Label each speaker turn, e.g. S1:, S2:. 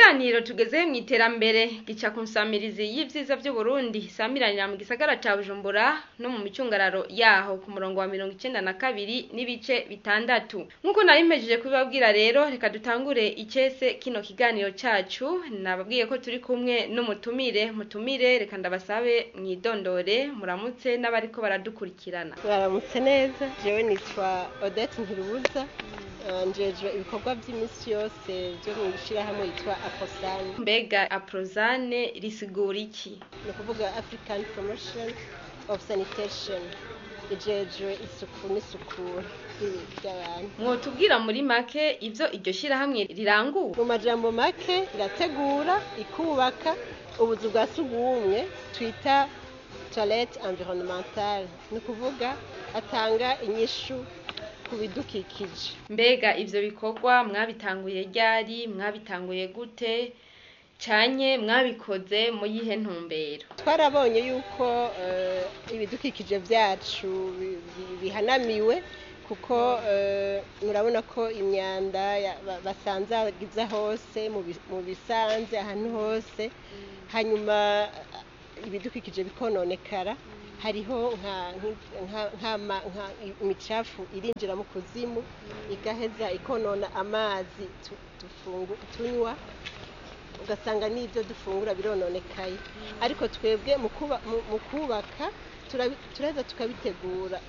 S1: ikiganiro tugeze mu iterambere gica ku nsamirizi y'ivyiza vy'uburundi isamiranira mu gisagara ca bujumbura no mu micungararo yaho ku murongo wa mirongo icenda na kabiri n'ibice bitandatu nk'uko nari mpejeje kubibabwira rero reka dutangure icese kino kiganiro cacu nababwiye ko turi kumwe n'umutumire mutumire reka ndabasabe mwidondore muramutse n'abariko baradukurikirana
S2: mwaramutse neza jewe nitwa odette ntirubuza eh, njejwe ibikorwa by'iminsi yose byo mu ishyirahamwe yitwa aposani
S1: mbega aprozane risigura iki
S2: ni ukuvuga african promotion of sanitation ijejwe isuku n'isukura ry'ibi- ry'abantu
S1: mwotubwira muri make ivyo iryo shirahamwe rirangura
S2: mu majambo make irategura ikubaka ubuzu bwa sugumwe twita toilette environnementale ni ukuvuga atanga inyishu ku bidukikije
S1: mbega ivyo bikorwa mwabitanguye ryari mwabitanguye gute canye mwabikoze mu yihe ntumbero
S2: twarabonye yuko eh, ibidukikije byacu bi- bi- bihanamiwe kuko eh, murabona ko imyanda ya- ba- basanzagiza hose mu bi- mu bisanze ahantu hose hanyuma eh, ibidukikije bikononekara hariho nka- nka- nk'ama- nka imicafu irinjira mu kuzimu igaheza ikonona amazi tu- dufungu- tunywa ugasanga n'ibyo dufungura birononekaye ariko twebwe mu kuba- mu- mu kubaka turabi- turaheza tukabitegura